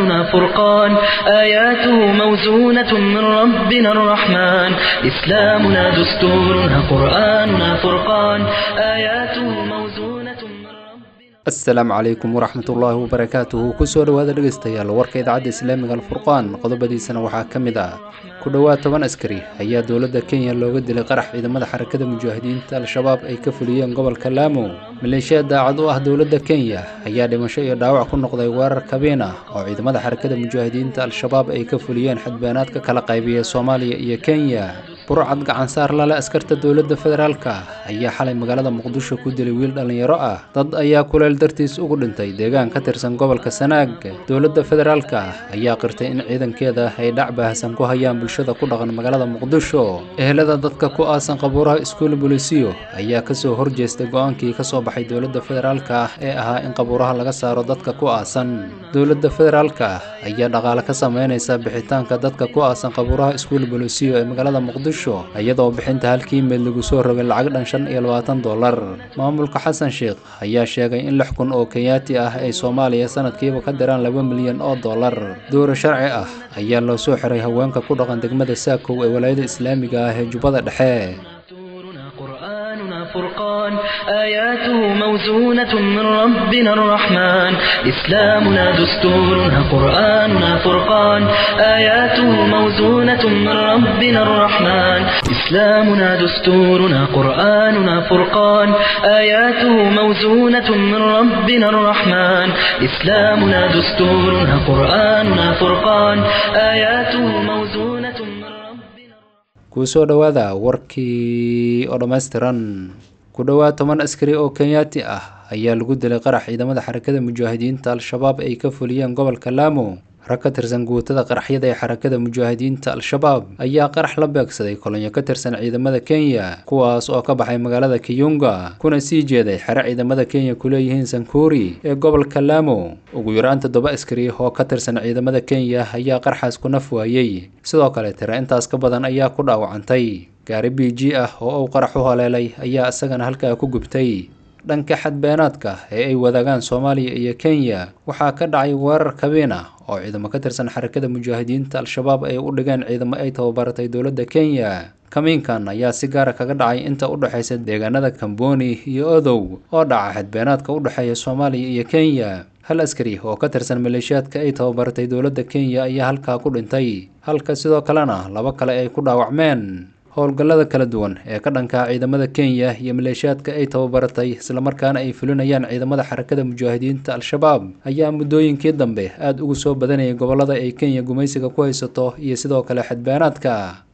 قرآننا فرقان آياته موزونة من ربنا الرحمن إسلامنا دستورنا قرآننا فرقان آياته موزونة من ربنا asalaamu calaykum waraxmat ullaahi wabarakaatuhu kusoo dhowaada dhegaystayaal warka idaacadda islaamiga alfurqaan qodobadiisana waxaa ka mid ah ku dhowaad toban askari ayaa dowladda kenya looga dilay qarax ciidamada xarakada mujaahidiinta al-shabaab ay ka fuliyeen gobolka laamo maleeshiya daacad u ah dowladda kenya ayaa dhimasho iyo dhaawac ku noqday weerar kabiin ah oo ciidamada xarakada mujaahidiinta al-shabaab ay ka fuliyeen xadbeenaad ka kala qaybiya soomaaliya iyo kenya burcad gacansaar lale askarta dowladda federaalka ayaa xalay magaalada muqdisho ku dilay wiil dhallinyaro ah dad ayaa kuleel dartiis ugu dhintay deegaan ka tirsan gobolka sanaag dowladda federaalka ayaa qirtay in ciidankeeda ay dhac baahsan ku hayaan bulshada ku dhaqan magaalada muqdisho ehelada dadka ku aasan qabuuraha iskuul bolisiyo ayaa kasoo horjeestay go-aankii kasoo baxay dowladda federaalka ah ee ahaa in qabuuraha laga saaro dadka ku aasan dowladda federaalka ayaa dhaqaale ka sameynaysa bixitaanka dadka ku aasan qabuuraha iskuul bolisiyo ee magaalada muqdisho iyadoo bixinta halkii meed lagu soo rogay lacag dhan shan iyo labaatan dollar maamulka xasan sheekh ayaa sheegay in lix kun oo kenyaati ah ay soomaaliya sanadkiiba ka diraan laba milyan oo dollar dowra sharci ah ayaa loo soo xiray haweenka ku dhaqan degmada saakow ee walaayada islaamiga ah ee jubbada dhexe دستورنا قرآننا فرقان آياته موزونة من ربنا الرحمن إسلامنا دستورنا قرآننا فرقان آياته موزونة من ربنا الرحمن إسلامنا دستورنا قرآننا فرقان آياته موزونة من ربنا الرحمن إسلامنا دستورنا قرآننا فرقان آياته موزونة من ربنا kusoo dhowaada warkii oo dhammaystiran ku dhowaad toban askari oo kenyaati ah ayaa lagu dilay qarax ciidamada xarakada mujaahidiinta al-shabaab ay ka fuliyeen gobolka laamo rag ka tirsan guutada qaraxyada ee xarakada mujaahidiinta al-shabaab ayaa qarax la beegsaday kolonyo ka tirsan ciidamada kenya kuwaas oo ka baxay magaalada kiyunga kuna sii jeeday xere ciidamada kenya ku leeyihiin sankuri ee gobolka laamo ugu yaraan toddoba askari oo ka tirsan ciidamada kenya ayaa qarxaas ku naf waayey sidoo kale tira intaas ka badan ayaa ku dhaawacantay gaari b g ah oo uu qarax u haleelay ayaa isagana halkaa ku gubtay dhanka xadbeenaadka ee ay wadaagaan soomaaliya iyo kenya waxaa ka dhacay weerar kabiin ah oo ciidamo ka tirsan xarakada mujaahidiinta al-shabaab ay u dhigeen ciidamo ay tababaratay dowladda kenya kamiinkan ayaa si gaara kaga dhacay inta u dhexaysa deegaanada kamboni iyo odow oo dhaca xadbeenaadka u dhexeeya soomaaliya iyo kenya hal askari oo ka tirsan maleeshiyaadka ay tababaratay dowladda kenya ayaa halkaa ku dhintay halka sidoo kalena laba kale ay ku dhaawacmeen howlgallada kala duwan ee ka dhanka ciidamada kenya iyo maleeshiyaadka ay tababaratay islamarkaana ay fulinayaan ciidamada xarakada mujaahidiinta al-shabaab ayaa muddooyinkii dambe aada ugu soo badanayay gobollada ay kenya gumaysiga ku haysato iyo sidoo kale xadbeenaadka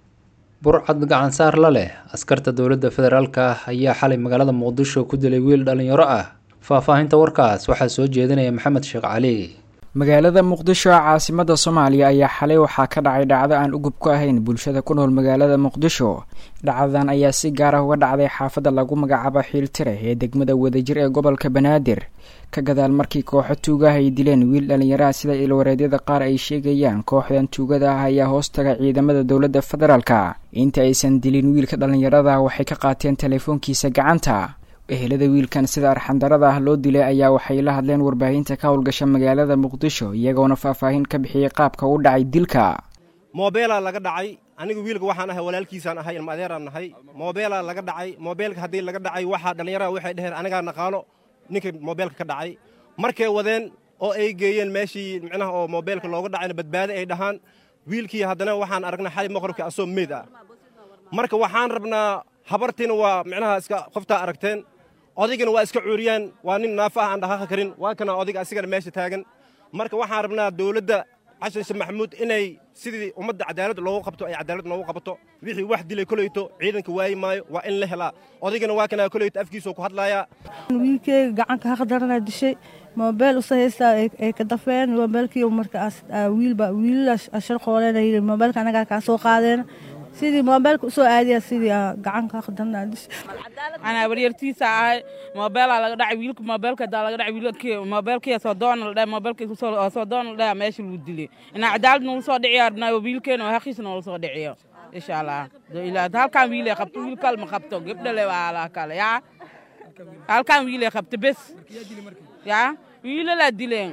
burcad gacansaar la leh askarta dowladda federaalka ayaa xalay magaalada muqdisho ku dilay wiil dhallinyaro ah faahfaahinta warkaas waxaa soo jeedinaya maxamed sheekh cali magaalada muqdisho caasimada soomaaliya ayaa xalay waxaa ka dhacay dhacdo aan ugub ku ahayn bulshada ku nool magaalada muqdisho dhacdadan ayaa si gaar ah uga dhacday xaafadda lagu magacaabo xiiltire ee degmada wadajir ee gobolka banaadir ka gadaal markii kooxo tuugaah ay dileen wiil dhallinyaraha sida ilwareedyada qaar ay sheegayaan kooxdan tuugada ah ayaa hoostaga ciidamada dowladda federaalka inta aysan dilin wiilka dhallinyarada waxay ka qaateen teleefoonkiisa gacanta ehelada wiilkan sida arxandarada ah loo dilay ayaa waxay la hadleen warbaahinta ka howlgasha magaalada muqdisho iyagoona faahfaahin ka bixiyey qaabka u dhacay dilka moobeelaa laga dhacay aniga wiilka waxaan ahay walaalkiisaan ahay ilma adeeraan nahay moobeelaa laga dhacay moobeelka haddii laga dhacay waxaa dhallinyarada waxay dheheen anigaa naqaano ninka moobeelka ka dhacay markay wadeen oo ay geeyeen meeshii micnaha oo moobeelka looga dhacayna badbaado ay dhahaan wiilkii haddana waxaan aragnay xali maqribka asoo meyd ah marka waxaan rabnaa habartiina waa micnaha iska qoftaa aragteen odaygana waa iska cuuriyaan waa nin naafo ah aan dhaqaaqi karin waa kana odayga asigana meesha taagan marka waxaan rabnaa dowladda xasan sheekh maxamuud inay sidii ummadda cadaalad loogu qabto ay cadaalad noogu qabato wixii wax dilay koleyto ciidanka waayi maayo waa in la helaa odaygana waa kana koleyto afkiisoo ku hadlaaya wiilkeyga gacanka haqdarana dishay moobeel usa haystaa ay ka dafeen moobeelkii markaas wiilba wiilala shar qooleen yidhi moobeelka anagaa kaa soo qaadeen sidii moobeelka usoo aadiya sidii gacanka haqdarana dishay anaa waryartiisa ahay moobeelaa laga dhacay wiilka moobeelka daa laga dhacay wiilkii moobeelkii soo doona la dhahay moobeelkii soo doona la dhahay meesha lagu dilay inaa cadaalad noola soo dhiciyo arnaayo wiilkeena oo haqiisa noola soo dhiciyo insha allah ilaa halkaan wiilay qabto wiil kale ma qabto gabdhale waa ala kale yaa halkaan wiilay qabto bes yaa wiilalaa dileen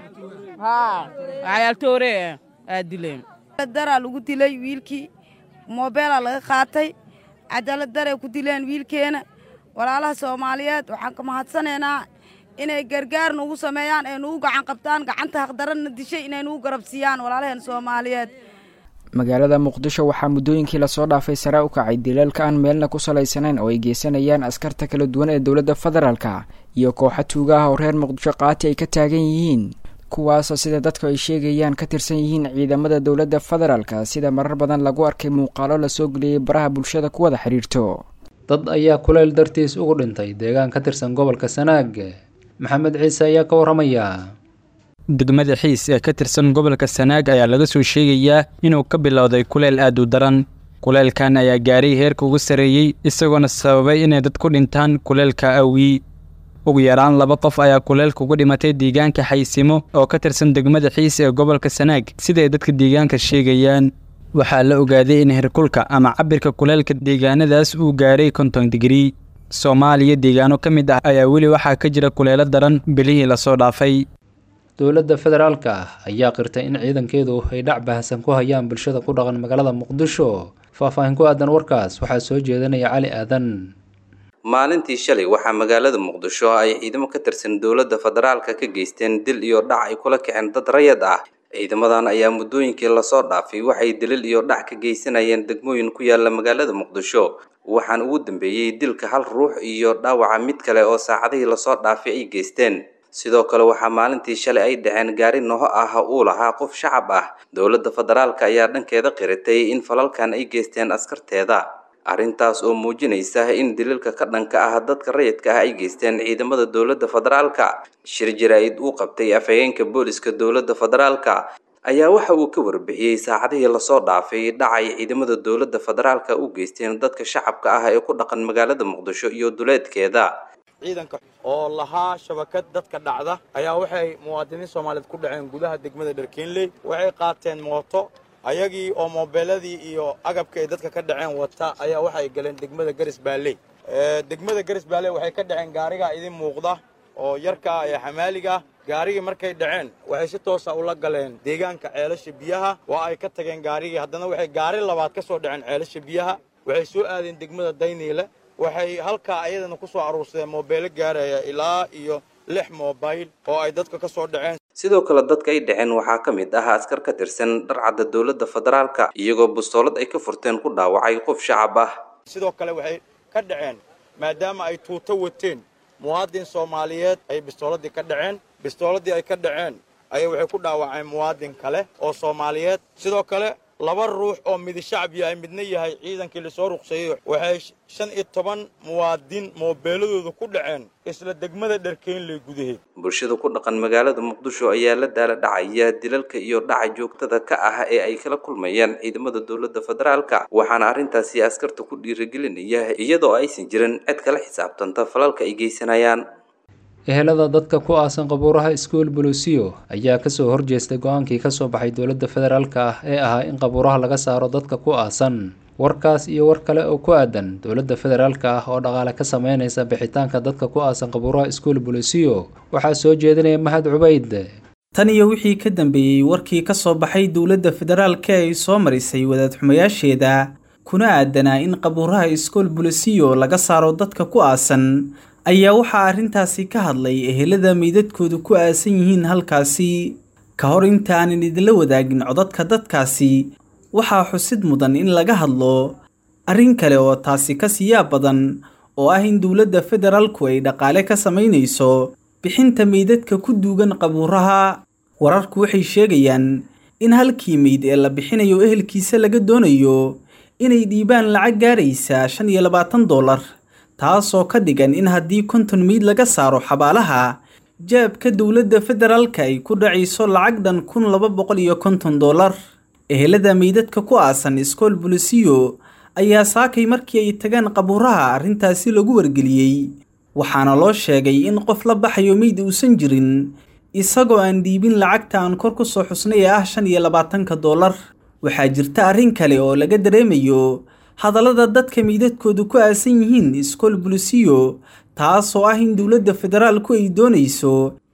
haa cayaaltoore aa dileen daraa lagu dilay wiilkii moobeelaa laga qaatay cadaalad daray ku dileen wiilkeena walaalaha soomaaliyeed waxaan ka mahadsanaynaa inay gargaar nugu sameeyaan ee nugu gacan qabtaan gacanta haqdaranna dishay inay nugu garabsiiyaan walaalaheen soomaaliyeed magaalada muqdisho waxaa muddooyinkii lasoo dhaafay sare u kacay dilalka aan meelna ku salaysanayn oo ay geysanayaan askarta kala duwan ee dowladda federaalka iyo kooxa tuuga ah oo reer muqdisho qaati ay ka taagan yihiin kuwaasoo sida dadku ay sheegayaan ka tirsan yihiin ciidamada dowladda federaalka sida marar badan lagu arkay muuqaalo lasoo geliyey baraha bulshada ku wada xidhiirto dad ayaa kuleyl dartiis ugu dhintay deegaan ka tirsan gobolka sanaag maxamed ciise ayaa ka warramaya degmada xiis ee ka tirsan gobolka sanaag ayaa laga soo sheegayaa inuu ka bilowday kuleyl aad u daran kuleylkan ayaa gaaray heerka ugu sarreeyey isagoona sababay inay dad ku dhintaan kuleylka awii ugu yaraan laba qof ayaa kuleylka ugu dhimatay deegaanka xaysimo oo ka tirsan degmada xiis ee gobolka sanaag siday dadka deegaanka sheegayaan waxaa la ogaaday in herkulka ama cabirka kuleylka deegaanadaas uu gaaray konton digrii soomaaliya deegaano ka mid ah ayaa weli waxaa ka jira kuleelo daran bilihii lasoo dhaafay dowladda federaalka ah ayaa qirtay in ciidankeedu ay dhac bahasan ku hayaan bulshada ku dhaqan magaalada muqdisho faahfaahin ku aadan warkaas waxaa soo jeedinaya cali aadan maalintii shalay waxaa magaalada muqdisho ay ciidamo ka tirsan dowladda federaalka ka geysteen dil iyo dhac ay kula kaceen dad rayad ah ciidamadan ayaa muddooyinkii lasoo dhaafay waxay dilil iyo dhac ka geysanayeen degmooyin ku yaala magaalada muqdisho waxaan ugu dambeeyey dilka hal ruux iyo dhaawaca mid kale oo saacadihii lasoo dhaafay ay geysteen sidoo kale waxaa maalintii shalay ay dhaceen gaari noho ah uu lahaa qof shacab ah dowladda federaalka ayaa dhankeeda qiratay in falalkan ay geysteen askarteeda arrintaas oo muujinaysa in daliilka ka dhanka ah dadka rayidka ah ay geysteen ciidamada dowladda federaalka shir jaraa'id uu qabtay afhayeenka booliska dowladda federaalka ayaa waxa uu ka warbixiyey saacadihii lasoo dhaafay dhacay ciidamada dowladda federaalka u geysteen dadka shacabka ah ee ku dhaqan magaalada muqdisho iyo duleedkeeda ciidanka oo lahaa shabakad dadka dhacda ayaa waxay muwaadiniin soomaaliyeed ku dhaceen gudaha degmada dharkeenley waxay qaateen mooto ayagii oo moobeeladii iyo agabka ay dadka ka dhaceen wata ayaa waxay galeen degmada garis baalley degmada garis baalley waxay ka dhaceen gaarigaa idin muuqda oo yarkaa ee xamaaliga gaarigii markay dhaceen waxay si toosa ula galeen deegaanka ceelasha biyaha waa ay ka tageen gaarigii haddana waxay gaari labaad ka soo dhaceen ceelasha biyaha waxay soo aadeen degmada dayniile waxay halkaa ayadana ku soo aruursadeen moobeelo gaaraya ilaa iyo lix moobayl oo ay dadka ka soo dhaceen sidoo kale dadka ay dhaceen waxaa ka mid ah askar ka tirsan dharcadda dowladda federaalka iyagoo bustoolad ay ka furteen ku dhaawacay qof shacab ah sidoo kale waxay ka dhaceen maadaama ay tuuto wateen muwaadin soomaaliyeed ay bistooladii ka dhaceen bistooladii ay ka dhaceen ayay waxay ku dhaawaceen muwaadin kale oo soomaaliyeed sidoo kale laba ruux oo midi shacab yahay midna yahay ciidankii lasoo ruqseeyey waxay shan iyo toban muwaadin moobeeladooda ku dhaceen isla degmada dharkeynley gudaheed bulshada ku dhaqan magaalada muqdisho ayaa la daala dhacaya dilalka iyo dhaca joogtada ka ah ee ay kala kulmayaan ciidamada dowladda federaalka waxaana arrintaasi askarta ku dhiirigelinaya iyadoo aysan jirin cid kala xisaabtanta falalka ay geysanayaan ehelada dadka ku aasan qabuuraha iskuol bolosiyo ayaa kasoo horjeestay go-aankii kasoo baxay dowladda federaalka ah ee ahaa in qabuuraha laga saaro dadka ku aasan warkaas iyo war kale oo ku aadan dowladda federaalka ah oo dhaqaale ka sameynaysa bixitaanka dadka ku aasan qabuuraha iskuol bolosiyo waxaa soo jeedinaya mahad cubayd tan iyo wixii ka dambeeyey warkii ka soo baxay dowladda federaalka ay soo marisay wadaad xumayaasheeda kuna aadanaa in qabuuraha iskuol bolosiyo laga saaro dadka ku aasan ayaa waxaa arrintaasi ka hadlay ehelada meydadkoodu ku aasan yihiin halkaasi ka hor inta aanan idinla wadaagin codadka dadkaasi waxaa xusid mudan in laga hadlo arrin kale oo taasi ka siyaab badan oo ah in dowladda federaalku ay dhaqaale ka samaynayso bixinta meydadka ku duugan qabuuraha wararku waxay sheegayaan in halkii meyd ee la bixinayo ehelkiisa laga doonayo inay dhiibaan lacag gaaraysa shan iyo labaatan dollar taasoo ka dhigan in haddii konton meyd laga saaro xabaalaha jaabka dowladda federaalka ay ku dhacayso lacag dhan kun laba boqol iyo konton dollar ehelada meydadka ku aasan iskool bolisiyo ayaa saakay markii ay tagaan qabuuraha arrintaasi lagu wargeliyey waxaana loo sheegay in qof la baxayo meyd uusan jirin isagoo aan dhiibin lacagta aan kor ku soo xusnay ee ah shan iyo labaatanka dollar waxaa jirta arrin kale oo laga dareemayo hadallada dadka meydadkoodu ku aasan yihiin iskool bolisiyo taasoo ah in dowladda federaalku ay doonayso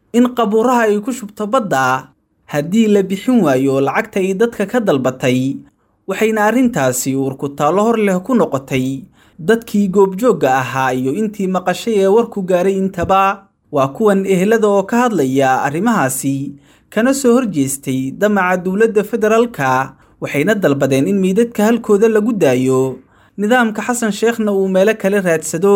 in qabuuraha ay ku shubto badda haddii la bixin waayo lacagta ay dadka ka dalbatay waxayna arrintaasi uurkutaallo hor leh ku noqotay dadkii goobjoogga ahaa iyo intii maqashay ee warku gaaray intaba waa kuwan ehelada oo ka hadlaya arrimahaasi kana soo horjeestay damaca dowladda federaalka waxayna dalbadeen in miidadka halkooda lagu daayo nidaamka xasan sheekhna uu meelo kale raadsado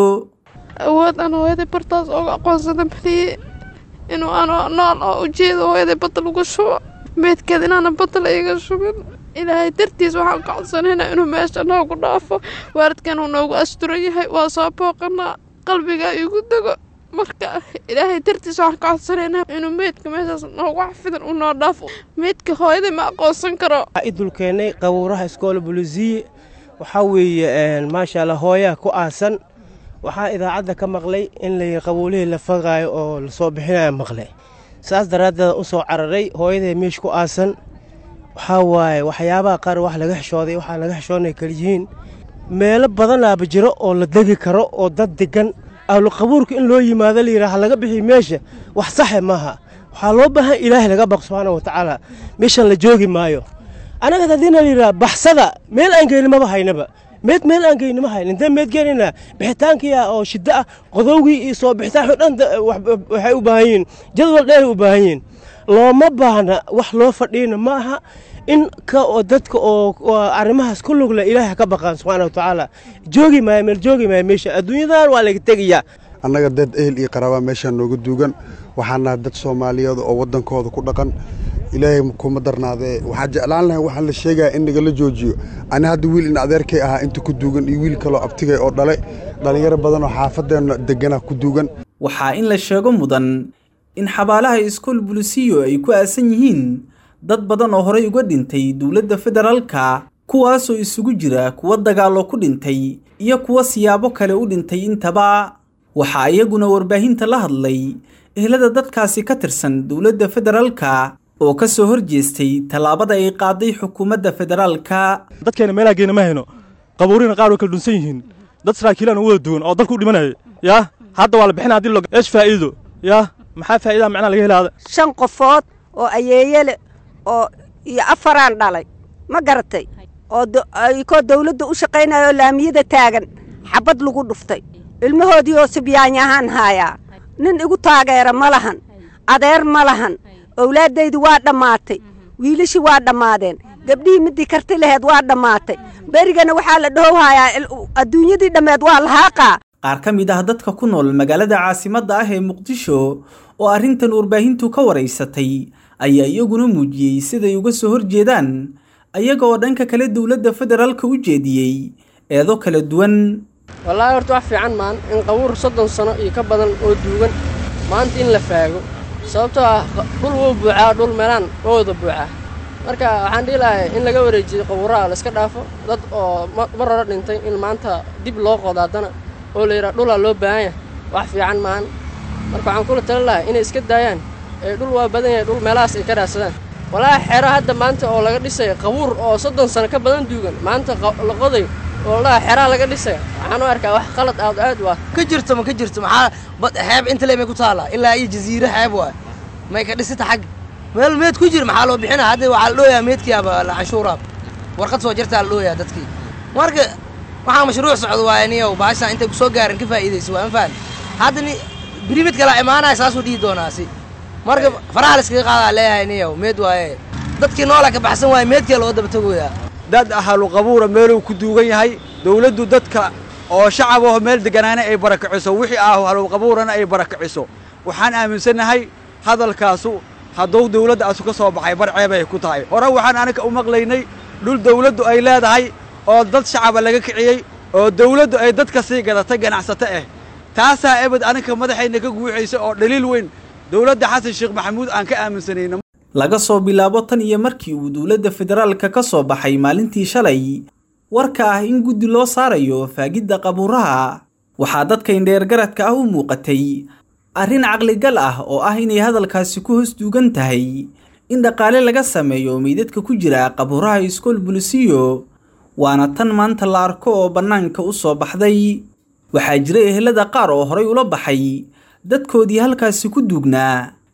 awood aan hooyaday bartaas ooga aqoonsada maliye inuu ano nool oo ujeedo hooyaday badda lagu shubo meydkeed inaana badda la iga shubin ilaahay dartiis waxaan ka codsanayna inuu meesha noogu dhaafo waaridkan uu noogu asturan yahay waa soo booqanaa qalbiga igu dego marka ilaahay dartiis waxaan ka codsanaynaa inuu meydka meeshaas noogu xafidan uu noo dhaafo meydka hooyaday ma aqoonsan karo idulkeenay qabuuraha iskoola bulisiye waxaa weeye maasha allah hooyaa ku aasan waxaa idaacadda ka maqlay in la qabuulihii la fagaayo oo lasoo bixinayo maqlay saas daraaddeed u soo cararay hooyaday meesha ku aasan waxaa waaye waxyaabaha qaar wax laga xishooday waxaa laga xishoonay kaliyihiin meelo badanaaba jiro oo la degi karo oo dad degan ahlu qabuurka in loo yimaado layidhaha laga bixiy meesha wax saxe maaha waxaa loo baahan ilaahay laga baq subxaana wa tacaala meeshan la joogi maayo annaga haddiina layidhaha baxsada meel aan geyni maba haynaba meed meel aan geyni ma hayn intee meed geenaynaa bixitaankii ah oo shiddo ah qodowgii iyo soo bixitaanki dhan waxay u baahan yihiin jadwal dheeray u baahan yihiin looma baahna wax loo fadhiina ma aha in ka oo dadka oo arrimahaas ku lugle ilaahay ka baqaan subxaana wa tacaala joogi maayo meel joogi maayo meesha adduunyadan waa laga tegayaa annaga dad ehel iyo qaraabaa meeshaan nooga duugan waxaan nahay dad soomaaliyeed oo waddankooda ku dhaqan ilaahay kuma darnaadee waxaa jeclaan lahay waxaa la sheegaya in nagala joojiyo ani hadda wiil in adeerkay ahaa inta ku duugan iyo wiil kaloo abtigay oo dhale dhallinyaro badan oo xaafadeenna deganaa ku duugan waxaa in la sheego mudan in xabaalaha iskool bulisiyo ay ku aasan yihiin dad badan oo horey uga dhintay dowladda federaalka kuwaasoo isugu jira kuwa dagaallo ku dhintay iyo kuwa siyaabo kale u dhintay intaba waxaa iyaguna warbaahinta la hadlay ehlada dadkaasi ka tirsan dowladda federaalka oo ka soo horjeestay tallaabada ay qaaday xukuumadda federaalka dadkeena meelaa geena ma hayno qabuurina qaar way kala dhunsan yihiin dad saraakiilaan u wada duwan oo dalku u dhimanaya yaa hadda waa la bixina haddii lo eesh faa'iido yaa maxaa faa'iidaha macnaa laga helaada shan qofood oo ayeeyele oo iyo afaraan dhalay ma garatay oo ikoo dawladda u shaqaynaya oo laamiyada taagan xabad lagu dhuftay ilmahoodii oo sibyaanyahaan haayaa nin igu taageera ma lahan adeer ma lahan owlaaddaydi waa dhammaatay wiilashii waa dhammaadeen gabdhihii midii karti laheed waa dhammaatay berigana waxaa la dhahowhayaa adduunyadii dhammeed waa lahaaqaa qaar ka mid ah dadka ku nool magaalada caasimadda ah ee muqdisho oo arrintan warbaahintu ka waraysatay ayaa iyaguna muujiyey siday uga soo horjeedaan ayaga oo dhanka kale dowladda federaalka u jeediyey eedo kala duwan wallaahi horta wax fiican maan in qabuur soddon sano iyo ka badan oo duugan maanta in la faago sababtoo ah dhul wuu buuxaa dhul meelaan waa wada buuxaa marka waxaan dhihi lahay in laga wareejiyo qabuuraha la iska dhaafo dad oo mar hore dhintay in maanta dib loo qodo haddana oo la yidhaha dhulaa loo baahan yahay wax fiican maan marka waxaan kula tali lahay inay iska daayaan ee dhul waa badan yahay dhul meelahaas ay ka raadsadaan walaahi xero hadda maanta oo laga dhisaya qabuur oo soddon sano ka badan duugan maanta la qoday oo ladhaha xeraa laga dhisaya waxaan u arkaa wax qalad aad aad u ah ka jirto ma ka jirto maxaa bad xeeb inta le may ku taallaa ilaa iyo jasiiro xeeb waay may ka dhisita xag meel meed ku jir maxaa loo bixina hadda waxaa la dhooyaa meedkiiaba la canshuuraab warqad soo jirtaa la dhooyaa dadkii marka waxaa mashruuc socdo waaya niyow baashaan intay ku soo gaarin ka faa'iidayso waa ma fahan hadda ni biri mid kala imaanaya saasuu dhihi doonaasi marka faraha la iskaga qaadaa leeyahay niyow meed waaye dadkii noola ka baxsan waaye meedkii loo daba tagoyaa dad ahlu qabuura meeluu ku duugan yahay dawladdu dadka oo shacab aho meel degganaana ay barakiciso wixii ah ahlu qabuurana ay barakiciso waxaan aaminsannahay hadalkaasu hadduu dawladda asu ka soo baxay barceebay ku tahay hore waxaan anaga u maqlaynay dhul dawladdu ay leedahay oo dad shacaba laga kiciyey oo dawladdu ay dadka sii gadatay ganacsato ah taasaa ebed anaga madaxayna ka guuxaysa oo dhaliil weyn dawladda xasan sheekh maxamuud aan ka aaminsanayna laga soo bilaabo tan iyo markii uu dowladda federaalka ka soo baxay maalintii shalay warka ah in guddi loo saarayo faagidda qabuuraha waxaa dadka indheergaradka ah u muuqatay arrin caqligal ah oo ah inay hadalkaasi ku hoos duugan tahay in dhaqaale laga sameeyo meydadka ku jira qabuuraha iskool bulisiyo waana tan maanta la arko oo bannaanka u soo baxday waxaa jira ehelada qaar oo horay ula baxay dadkoodii halkaasi ku duugnaa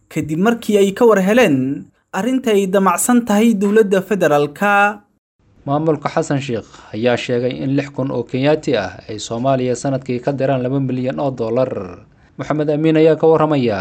kadib markii ay ka war heleen arrinta ay damacsan tahay dowladda federaalka maamulka xasan sheekh ayaa sheegay in lix kun oo kenyaati ah ay soomaaliya sanadkii ka diraan laba milyan oo dollar moxamed amiin ayaa ka waramaya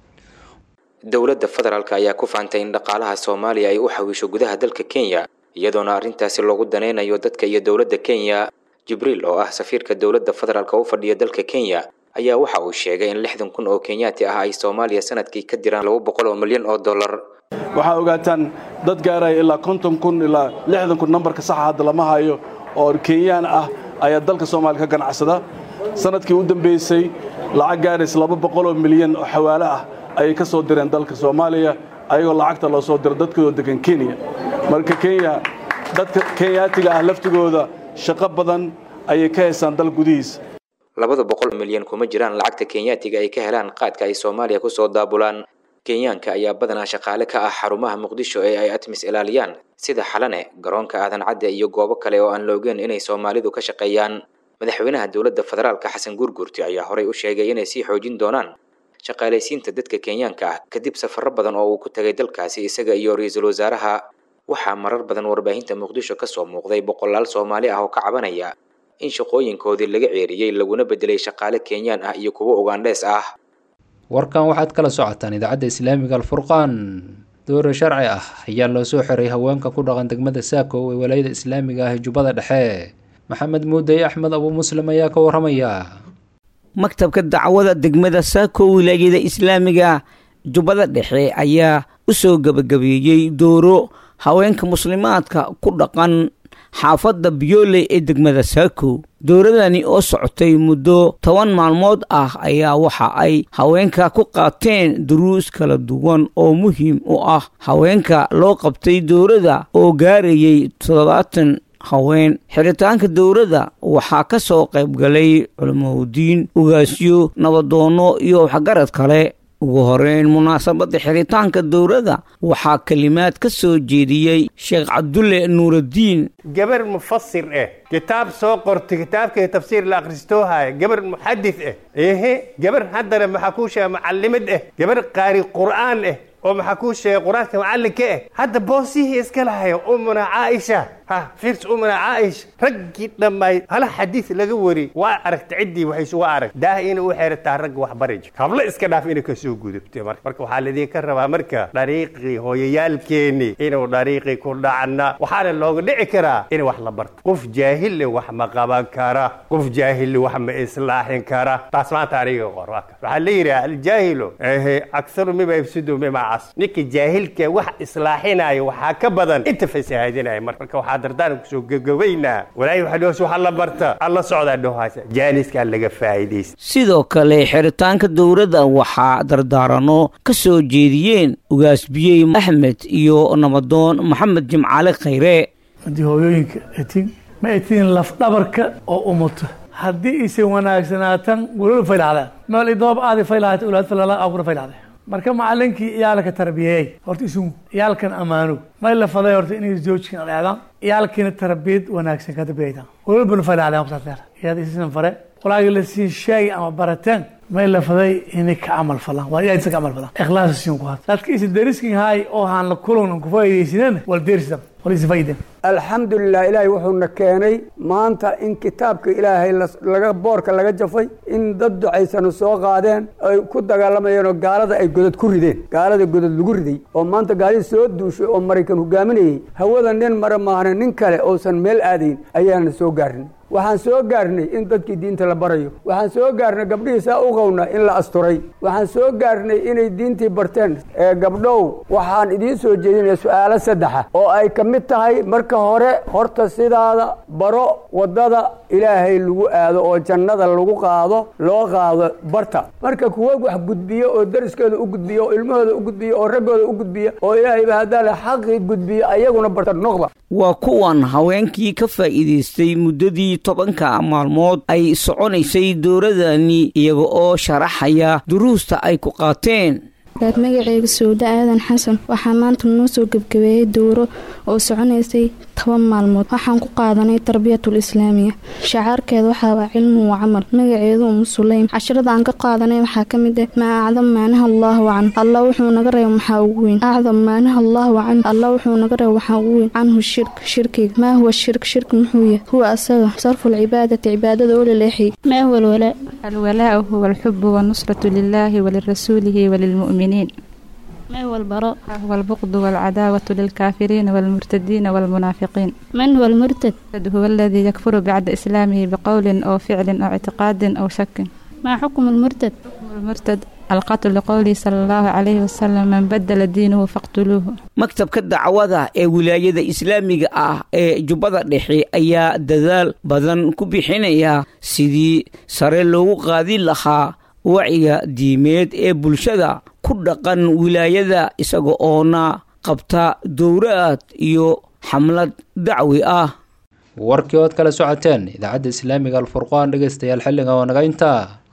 dowladda federaalk ayaa ku faantay in dhaqaalaha soomaaliya ay u xawiisho gudaha dalka kenya iyadoona arrintaasi loogu danaynayo dadka iyo dowladda kenya jibriil oo ah safiirka dowladda federaalk u fadhiya dalka kenya ayaa waxa uu sheegay in lixdan kun oo kenyaati ah ay soomaaliya sanadkii ka diraan laba boqol oo milyan oo dollar waxaa ogaataan dad gaaraya ilaa konton kun ilaa lixdan kun nambarka saxa hadda lama hayo oo kenyaan ah ayaa dalka soomaaliya ka ganacsada sanadkii u dambeysay lacag gaaraysa laba boqol oo milyan oo xawaale ah ayay ka soo direen dalka soomaaliya ayagoo lacagta loo soo diro dadkoodoo degan kenya marka kenya dadka kenyaatiga ah laftigooda shaqo badan ayay ka haysaan dal gudihiisa labada boqol milyan kuma jiraan lacagta kenyaatiga ay ka helaan qaadka ay soomaaliya ku soo daabulaan kenyaanka ayaa badanaa shaqaale ka ah xarumaha muqdisho ee ay atmis ilaaliyaan sida xalane garoonka aadan cadde iyo goobo kale oo aan la ogeyn inay soomaalidu ka shaqeeyaan madaxweynaha dowladda federaalka xasan guurguurti ayaa horey u sheegay inay sii xoojin doonaan shaqaalaysiinta dadka kenyaanka ah kadib safarro badan oo uu ku tagay dalkaasi isaga iyo ra-iisul wasaaraha waxaa marar badan warbaahinta muqdisho ka soo muuqday boqolaal soomaali ah oo ka cabanaya in shaqooyinkoodii laga ceeriyey laguna bedelay shaqaale kenyaan ah iyo kuwo ugandhees ah warkan waxaad kala socotaan idaacadda islaamiga alfurqaan doore sharci ah ayaa loo soo xiray haweenka ku dhaqan degmada saako ee walaayada islaamiga ah ee jubbada dhexe maxamed muudey axmed abuu muslim ayaa ka waramaya maktabka dacwada degmada saako wilaayada islaamiga jubbada dhexe ayaa u soo gebagabeeyey dooro haweenka muslimaadka ku dhaqan xaafadda biyooley ee degmada saako dowladani oo socotay muddo toban maalmood ah ayaa waxa ay haweenka ku qaateen duruus kala duwan oo muhiim u ah haweenka loo qabtay dowladda oo gaarayay toddobaatan haween xiritaanka dowladda waxaa ka soo qaybgalay culimaudiin ugaasyo nabadoonno iyo waxgarad kale ugu horeyn munaasabadda xiritaanka dowladda waxaa kelimaad ka soo jeediyey sheekh cabdulle nuuraddiin gabar mufasir eh kitaab soo qortay kitaabkii tafsiir la akhristoohaya gabar muxadis eh ehe gabar haddana maxaa kuu sheega macallimad eh gabar qaari qur'aan eh oo maxaa kuu sheegay qur-aanka macallinka eh hadda boosihii iska lahayo umuna caaisha ha fiirs umuna caaisha raggii dhammaay hala xadiis laga wari waa aragta ciddii waxay isugu arag daah inay u xeerataa ragga wax bari jir hablo iska dhaaf inay kasoo gudubtay marka marka waxaa laidinka rabaa marka dhariiqii hooyayaalkeeni inuu dhariiqii ku dhacna waxaana looga dhici karaa in wax la barto qof jaahille wax ma qaban kara qof jaahille wax ma islaaxin kara taas maanta aniga qor waxaa la yidhaha aljaahilu ehe aksaru mima yafsidu mima cas ninka jaahilka wax islaaxinaya waxaa ka badan inta fasahaadinaya marka waxaa dardaan kusoo gagabaynaa walaahi waxa dhoos waxa la barta alla socdaa dhohaasa jaaniskaa laga faa'iidaysta sidoo kale xiritaanka dowladda waxaa dardaarano ka soo jeediyeen ugaasbiyey axmed iyo nabadoon maxamed jimcaale khayre haddii hooyooyinka etin ma etiin lafdhabarka oo umuto haddii isay wanaagsanaatan gulol faylacdaan meel idoob aadi faylahat ulaad falala agura faylacde marka macalinkii iyaalka tarbiyeey horta isugu iyaalkan ammaano may la faday horta inay zoojkan dheedaan iyaalkiina tarbiyad wanaagsan ka darbiyaytaan gulolbana faylacdaan kusaasdeer iyaad isisan fare walaagi la siin sheegi ama barateen may la faday inay ka camal falaan waa iyaa ka camal falaan ikhlaas siin ku hat dadka isa deriskin haay oo haan la kulan ku faa'iideysinan wal derisdam wal isa faa'iiden alxamdulilah ilaahay wuxuuna keenay maanta in kitaabka ilaahay laga boorka laga jafay in dad ducaysanu soo qaadeen ay ku dagaalamayeen oo gaalada ay godad ku rideen gaalada godad lagu riday oo maanta gaalidii soo duushay oo maraykan hogaaminayay hawada nin mara maahna nin kale uusan meel aadayn ayaana soo gaarnay waxaan soo gaarnay in dadkii diinta la barayo waxaan soo gaarnay gabdhihii saa u qowna in la asturay waxaan soo gaarnay inay diintii barteen ee gabdhow waxaan idiin soo jeedinaya su-aalo saddexa oo ay ka mid tahay marka hore horta sidaada baro waddada ilaahay lagu aado oo jannada lagu qaado loo qaado barta marka kuwa wax gudbiyo oo dariskeeda u gudbiyo oo ilmahooda u gudbiyo oo raggooda u gudbiyo oo ilaahayba haddaale xaqii gudbiyo ayaguna barta noqda waa kuwan haweenkii ka faa'iidaystay muddadii tobanka maalmood ay soconaysay dowladani iyaga oo sharaxaya duruusta ay ku qaateen magaceyga sowda aadan xasan waxaa maanta noo soo gebgabeeyey dowro oo soconaysay toban maalmood waxaan ku qaadanay tarbiyatul islaamiya shacaarkeeda waxaa waa cilmu wa camal magaceedu umu sulaym casharada aan ka qaadanay waxaa ka mid ah maa acdam maanaha allahu can alla wuxuu naga reeba maxaa ugu weyn acdam maanaha allahu can alla wuxuu naga reeba waxaa ugu weyn canhu shirk shirkiga maa huwa shirk shirk muxuu yahay huwa asaga sarfu lcibaadati cibaadada oo laleexiyay ما هو الولاء؟ الولاء هو الحب والنصرة لله ولرسوله وللمؤمنين ما هو البراء؟ هو البغض والعداوة للكافرين والمرتدين والمنافقين من هو المرتد؟ هو الذي يكفر بعد إسلامه بقول أو فعل أو اعتقاد أو شك ما حكم المرتد؟ المرتد القتل لقوله صلى الله عليه وسلم من بدل دينه فاقتلوه maktabka dacwada ee wilaayada islaamiga ah ee jubbada dhexe ayaa dadaal badan ku bixinaya sidii sare loogu qaadin lahaa wacyiga diimeed ee bulshada ku dhaqan wilaayada isaga oona qabta dowraad iyo xamlad dacwi ah warkii ood kala socoteen idaacadda islaamiga alfurqaan dhegeystayaal xilliga oo naga intaa